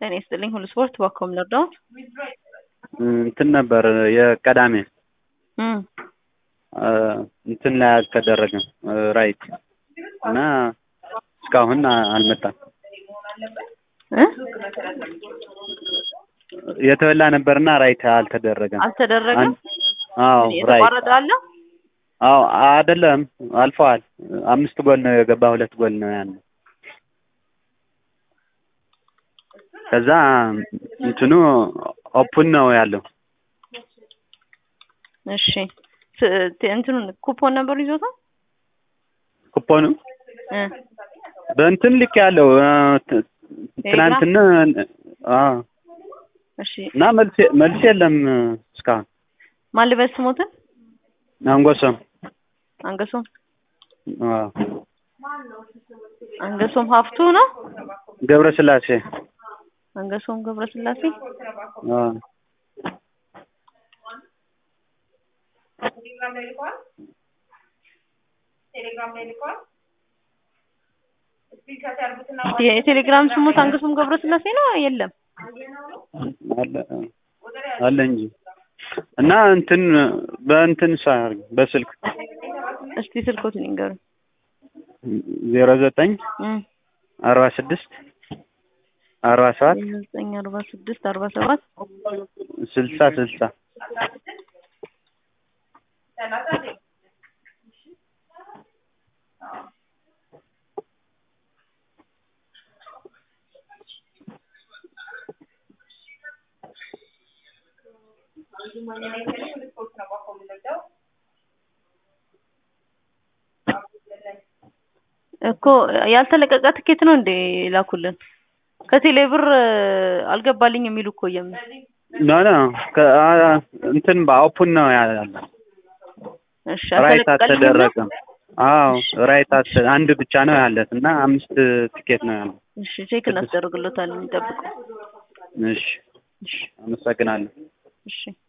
ጤና ይስጥልኝ ሁሉ ስፖርት ባኮም ልርዳው እንትን ነበር የቀዳሜ እም እንትን ላይ አልተደረገም ራይት እና እስካሁን አልመጣም። እ የተበላ ነበርና ራይት አልተደረገም። አልተደረገም። አዎ ራይት የተቋረጠ አለ። አዎ አይደለም አልፈዋል። አምስት ጎል ነው የገባ ሁለት ጎል ነው ያለው። ከዛ እንትኑ ኦፕን ነው ያለው። እሺ ት- ት- እንትኑን ኩፖን ነበር ይዞታል ኩፖኑ እ በእንትን ልክ ያለው ት- ትናንትና አዎ እሺ እና መልስ መልስ የለም እስካሁን ማን ልበስ ስሞትን አንጎሶም አንገሶም አዎ አንገሶም ሀፍቱ ነው ገብረ ስላሴ አንገሶም ገብረስላሴ አዎ የቴሌግራም ስሙት አንገሶም ገብረስላሴ ነው የለም አለ አለ እንጂ እና እንትን በእንትን ሳር በስልክ እስቲ ስልኮትን ይንገሩ ዜሮ ዘጠኝ እም አርባ ስድስት አርባ ሰባት ዘጠኝ አርባ ስድስት አርባ ሰባት ስልሳ ስልሳ እኮ ያልተለቀቀ ትኬት ነው እንዴ ላኩልን? ከቴሌ ብር አልገባልኝ የሚሉ እኮ የም ኖ ኖ ከ- አ- እንትን በኦፕን ነው ያለ እሺ ራይት አልተለቀቀልኝም ነው? አልተደረገም። አዎ ራይት አልተ- አንድ ብቻ ነው ያለት እና አምስት ትኬት ነው ያለው። እሺ ቼክ እናስደርግሎታለን ይጠብቁ። እሺ እሺ አመሰግናለሁ። እሺ